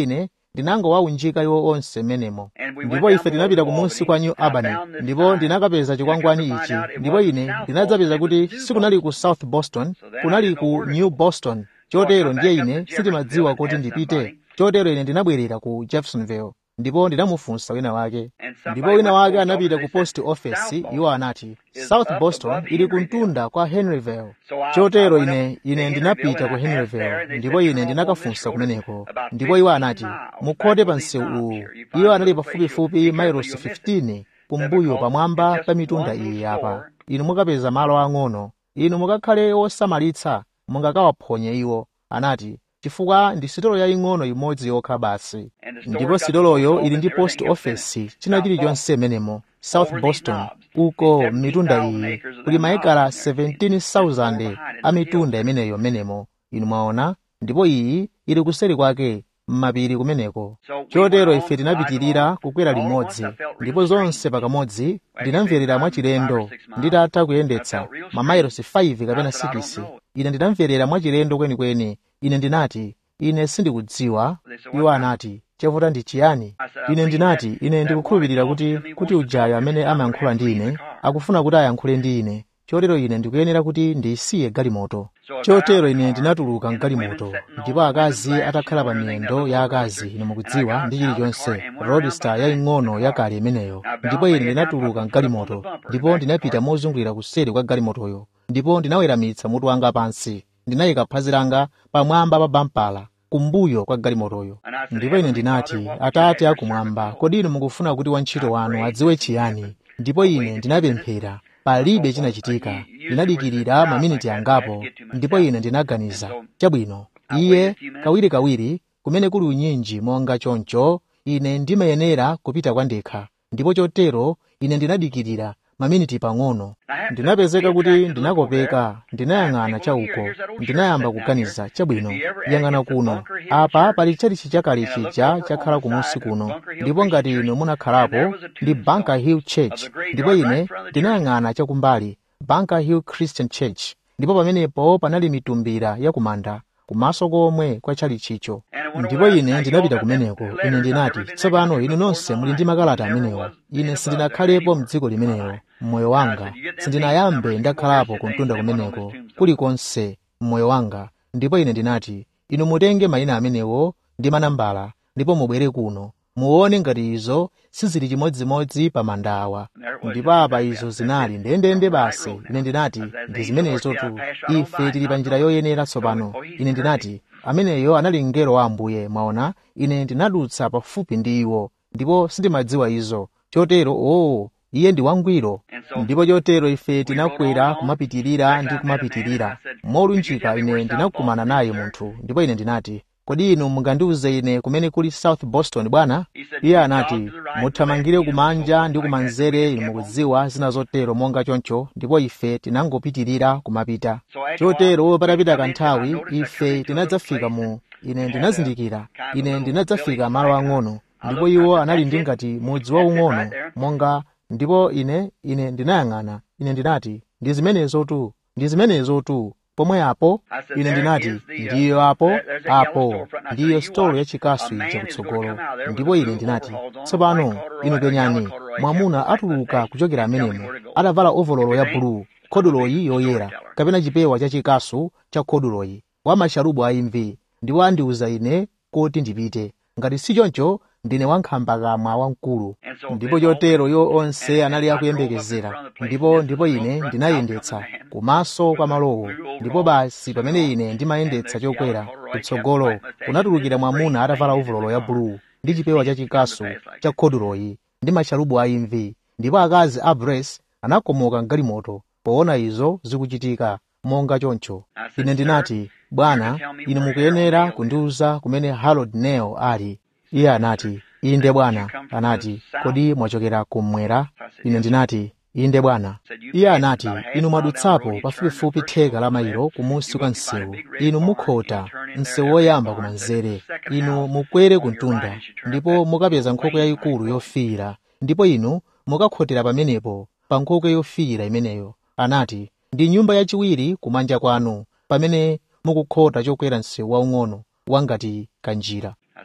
ndinangowaunjika iwo onse menemo ndipo ife tinapita kumunsi kwa new albany ndipo ndinakapeza chikwangwani ichi ndipo ine ndinadzapeza kuti sikunali ku south boston kunali ku new boston chotero ndiye ine sindimadziwa kuti ndipite chotero ine ndinabwerera ku jeffersonville ndipo ndinamufunsa wina wake ndipo wina wake anapita ku post office iwo anati south boston ili kuntunda kwa henryville chotero ine ine ndinapita ku henryville ndipo ine ndinakafunsa kumeneko ndipo iwo anati mukhote pa msewu uwu iwo anali pafupifupi mailosi 15 kumbuyo pamwamba pa mitunda iyi apa inu mukapeza malo ang'ono inu mukakhale osamalitsa mungakawaphonye iwo anati chifukwa ndi sitolo yaying'ono imodzi yokha basi ndipo sitoloyo ili ndi post office china chilichonse menemo south boston uko m'mitunda iyi kuli maekala 17,000 a mitunda imeneyo menemo inu mwaona ndipo iyi ili kuseri kwake m'mapiri kumeneko chotero ife tinapitirira kukwera limodzi ndipo zonse pakamodzi ndinamverera mwachilendo nditatha kuyendetsa mamailosi 5 kapena 6 ine ndinamverera mwachilendo kwenikweni ine ndinati ine sindikudziwa iwo anati chavuta ndi chiyani ine ndinati ine ndikukhulupirira kuti kuti ujayo amene amayankhula ndi ine akufuna kuti ayankhule ndi ine chotero ine ndikuyenera kuti ndisiye galimoto chotero ine ndinatuluka mgalimoto ndipo akazi atakhala pa miyendo ya akazi ine mukudziwa ndi chilichonse roadster yaying'ono yakale imeneyo ndipo ine ndinatuluka mgalimoto ndipo ndinapita mozungulira kuseri kwa galimotoyo ndipo ndinaweramitsa mutu wanga pansi ndinayika phazi langa pamwamba pa bampala kumbuyo kwa galimotoyo ndipo ine ndinati atate akumwamba kodi inu mukufuna kuti wantchito wanu adziwe chiyani ndipo ine ndinapemphera palibe chinachitika ndinadikirira maminiti angapo ndipo ine ndinaganiza chabwino iye kawirikawiri kumene kuli unyinji monga choncho ine ndimayenera kupita kwa ndekha ndipo chotero ine ndinadikirira maminiti pang'ono ndinapezeka kuti ndinakopeka ndinayang'ana chauko ndinayamba kuganiza chabwino yang'ana kuno apa pali chalichi chakale chija chakhala kumunsi kuno ndipo ngati inu munakhalapo ndi bunker hill church ndipo ine ndinayang'ana chakumbali bunker hill christian church ndipo pamenepo panali mitumbira yakumanda kumaso komwe kwa chalichicho ndipo ine ndinapita kumeneko ine ndinati tsopano inu nonse muli ndi makalata amenewo ine sindinakhalepo m'dziko limenelo mmoyo wanga sindinayambe ndakhalapo kuntunda kumeneko kulikonse mmoyo wanga ndipo ine ndinati inu mutenge mayina amenewo ndi manambala ndipo mubwere kuno muone ngati izo sizili chimodzimodzi pa manda awa ndipo apa izo zinali ndendende basi ine ndinati ndi zimenezotu ife tili pa njira yoyenera tsopano ine ndinati ameneyo anali mngelo wa ambuye mwaona ine ndinadutsa pafupi ndi iwo ndipo sindimadziwa izo chotero oo iye ndi wangwiro ndipo chotero ife tinakwera kumapitirira ndi kumapitirira molunjika ine ndinakumana naye munthu ndipo ine ndinati kodi inu mungandiuze ine kumene kuli south boston bwana iye anati muthamangire kumanja ndi kumanzere inu mukudziwa zina zotero monga choncho ndipo ife tinangopitirira kumapita chotero patapita kanthawi ife tinadzafika mu ine ndinazindikira ine ndinadzafika malo ang'ono ndipo iwo anali ndi ngati mudzi waung'ono monga ndipo ine ine ndinayang'ana ine ndinati ndi zimenezotu ndi zimenezotu pomwe apo ine ndinati ndiyo apo apo ndiyo sitolo yachikasu ija kutsogolo ndipo ine ndinati tsopano inu penyani mwamuna atuluka kuchokera amenemo atavala ovololo ya bulu khoduloyi yoyera kapena chipewa chachikasu cha khoduloyi wa masharubu a imvi ndiwo andiuza ine kuti ndipite ngati si choncho ndine wankhambakamwa wamkulu ndipo chotero iwo onse anali akuyembekezera ndipo ndipo ine ndinayendetsa kumaso kwa malowo ndipo basi pamene ine ndimayendetsa chokwera kutsogolo kunatulukira mwamuna atavala uvulolo ya bulu ndi chipewa chachikasu cha khoduloyi ndi masharubu a imvi ndipo akazi a bres anakomoka mgalimoto poona izo zikuchitika monga choncho ine ndinati bwana inu mukuyenera kundiuza kumene harold neo ali iye anati inde bwana anati kodi mwachokera kummwera ine ndinati inde bwana iye anati inu mwadutsapo pafupifupi theka la mailo kumunsi kwa msewu inu mukhota msewu woyamba kumanzere inu mukwere kuntunda ndipo mukapeza nkhokwe yayikulu yofiira ndipo inu mukakhotera pamenepo pa nkhokwe yofiira imeneyo anati ndi nyumba yachiwiri kumanja kwanu pamene mukukhota chokwera msewu waung'ono wangati kanjira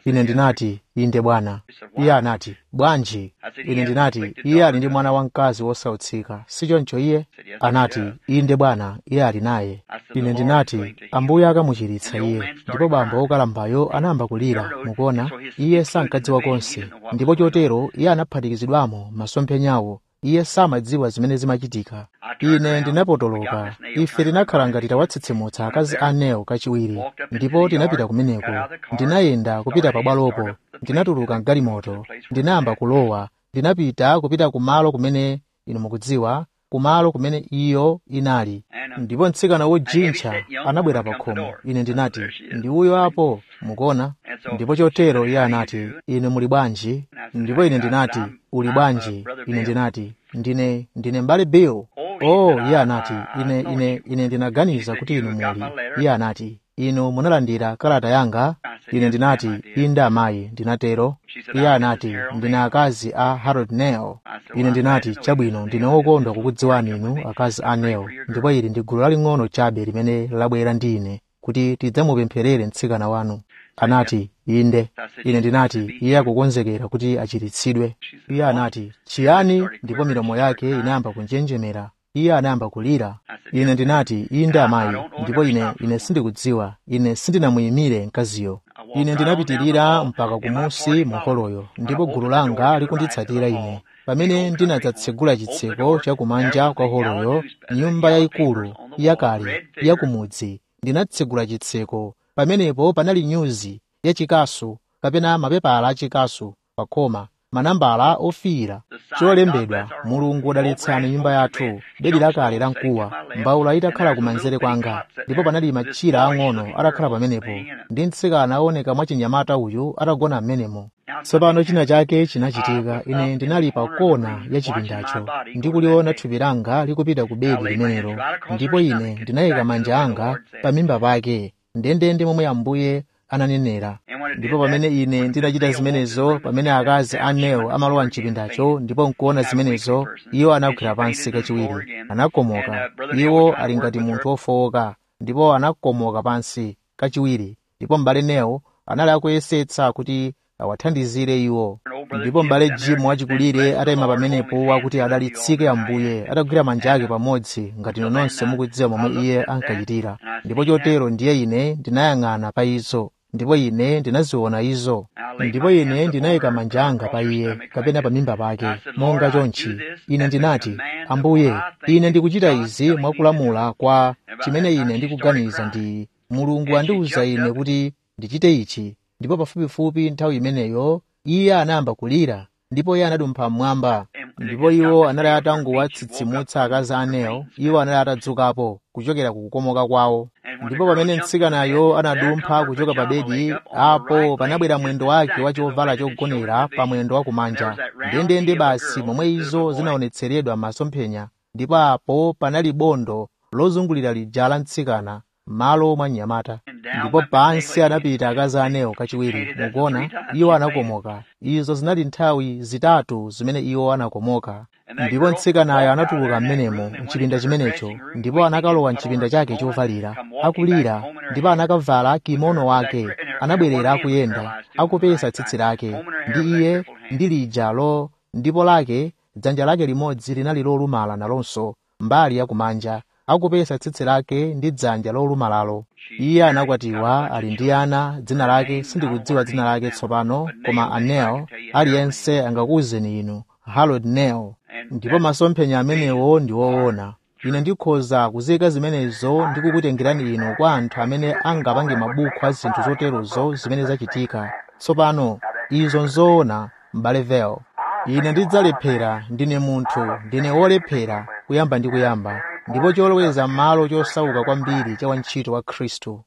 ine ndinati inde bwana iye anati bwanji ine ndinati iye ali ndi mwana wamkazi wosautsika sichoncho iye anati inde bwana iye ali naye ine ndinati ambuye akamuchiritsa iye ndipo bambo wokalambayo anayamba kulira mukuona iye sankadziwa konse ndipo chotero iye anaphatikizidwamo masomphenyawo iye samadziwa zimene zimachitika ine ndinapotoloka ife tinakhala ngati tawatsitsimutsa akazi anewo kachiwiri ndipo tinapita kumeneko ndinayenda kupita pabwalopo ndinatuluka mgalimoto ndinayamba kulowa ndinapita kupita kumalo kumene inu mukudziwa kumalo kumene iyo inali ndipo mtsikana wojintcha anabwera pa khomo ine ndinati ndi uyo apo mukuona ndipo chotero iye anati inu muli bwanji ndipo ine ndinati uli bwanji ine ndinati ndine ndine mbale bill oh iye anati ine ine ine ndinaganiza kuti inu muli iye anati inu munalandira kalata yanga ine ndinati inde amayi ndinatero iye anati ndine akazi a harold nel ine ndinati chabwino ndine wokondwa kukudziwani inu akazi a nel ndipo ili ndi gulu laling'ono chabe limene labwera ndi ine kuti tidzamupempherere mtsikana wanu anati inde ine ndinati iye akukonzekera kuti achiritsidwe iye anati chiyani ndipo milomo yake inayamba kunjenjemera iye anayamba kulira ine ndinati inde amayi ndipo ine ine sindikudziwa ine sindinamuyimire mkaziyo ine ndinapitirira mpaka kumusi mu holoyo ndipo gulu langa likunditsatira ine pamene ndinadzatsegula chitseko chakumanja kwa holoyo nyumba yayikulu yakale yakumudzi ndinatsegula chitseko pamenepo panali nyuzi yachikasu kapena mapepala achikasu pa khoma manambala ofiira cholembedwa mulungu udalitsani nyumba yathu bedi lakale la mkuwa mbawula itakhala kumanzere kwanga ndipo panali machira ang'ono atakhala pamenepo ndi mtsikana aoneka mwachinyamata uyu atagona m'menemo tsopano china chake chinachitika ine ndinali pa kona ya chipindacho ndikuliona thupi langa likupita ku bedi limenelo ndipo ine ndinayika manja anga pa mimba pake ndendende momwe ambuye ananenera ndipo pamene ine ndinachita zimenezo pamene akazi a neo amalowa mchipindacho ndipo nkuona zimenezo iwo anagwera pansi kachiwiri anakomoka iwo ali ngati munthu wofowoka ndipo anakomoka pansi kachiwiri ndipo m'bale neo anali akuyesetsa kuti awathandizire iwo ndipo m'bale jimu wachikulire atayima pamenepo akuti adalitsike ambuye atagwira manja ake pamodzi ngati nonse mukudziwa momwe iye ankachitira ndipo chotero ndiye ine ndinayang'ana pa izo ndipo ine ndinaziona izo ndipo ine ndinayika manja anga pa iye kapena pa mimba pake monga chonchi ine ndinati ambuye ine ndikuchita izi mwakulamula kwa chimene ine ndikuganiza ndi mulungu andiwuza ine kuti ndichite ichi ndipo pafupifupi nthawi imeneyo iye anayamba kulira ndipo iye anadumpha mmwamba ndipo iwo anali atangowatsitsimutsa akazi anewo iwo anali atadzukapo kuchokera ku kukomoka kwawo ndipo pamene mtsikanayo anadumpha kuchoka pa bedi apo panabwera mwendo wake wa chovala chogonera pa mwendo wa kumanja ndendende basi momwe izo zinaonetseredwa masomphenya ndipo apo panali bondo lozungulira lija la mtsikana m'malo mwa mnyamata ndipo pansi anapita akazi anewo kachiwiri mukuona iwo anakomoka izo zinali nthawi zitatu zimene iwo anakomoka ndipo mtsikanayo anatuluka m'menemo mchipinda chimenecho ndipo anakalowa mchipinda chake chovalira akulira ndipo anakavala kimono wake anabwerera akuyenda akupesa tsitsi lake ndi iye ndi lijalo ndipo lake dzanja lake limodzi linali lolumala nalonso mbali yakumanja akupesa tsitsi lake ndi dzanja lolumalalo iye anakwatiwa ali ndi ana dzina lake sindikudziwa dzina lake tsopano koma anel aliyense angakuwuzeni inu harold nel ndipo masomphenya amenewo ndi woona ine ndikhoza kuzika zimenezo ndi kukutengerani inu kwa anthu amene angapange mabuku a zinthu zoterozo zimene zachitika tsopano izo nzoona m'bale vel ine ndidzalephera ndine munthu ndine wolephera kuyamba ndi kuyamba ndipo choloweza m'malo chosauka kwambiri cha wantchito wa khristu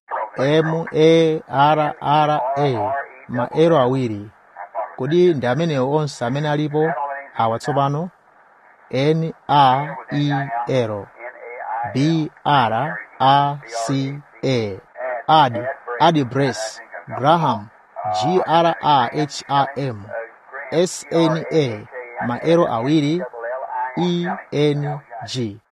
m a r r a maero awiri kodi ndi amenewo onse amene alipo awa tsopano n a e l b r a c a ad ad brace graham g r a h a m s n a maero awiri e n g